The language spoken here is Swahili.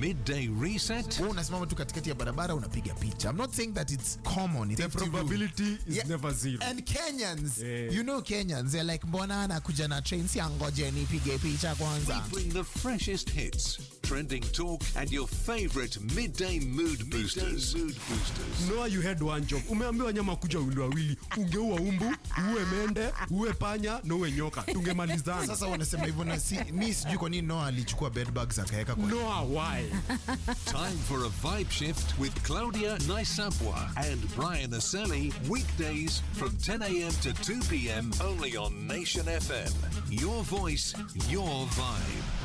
midday reset. Wewe unasimama tu katikati ya barabara unapiga picha. I'm not saying that it's common. It's The probability is Yeah. never zero. And Kenyans, Yeah. you know Kenyans, they're like mbona anakuja na train si angoje nipige picha We kwanza. bring the freshest hits, trending talk, and your favorite midday mood boosters. mood boosters. Noah, you had one job. Umeambiwa nyama kuja wawili wawili, ungeua umbu, uwe mende, uwe panya na uwe nyoka, tungemalizana. Sasa wanasema hivyo na si, mi sijui kwa nini Noah alichukua bed bugs akaweka kwa Noah, why? Time for a vibe shift with Claudia Naisapwa and Brian Aseli. Weekdays from 10 a.m. to 2 p.m. only on Nation FM. Your voice, your vibe.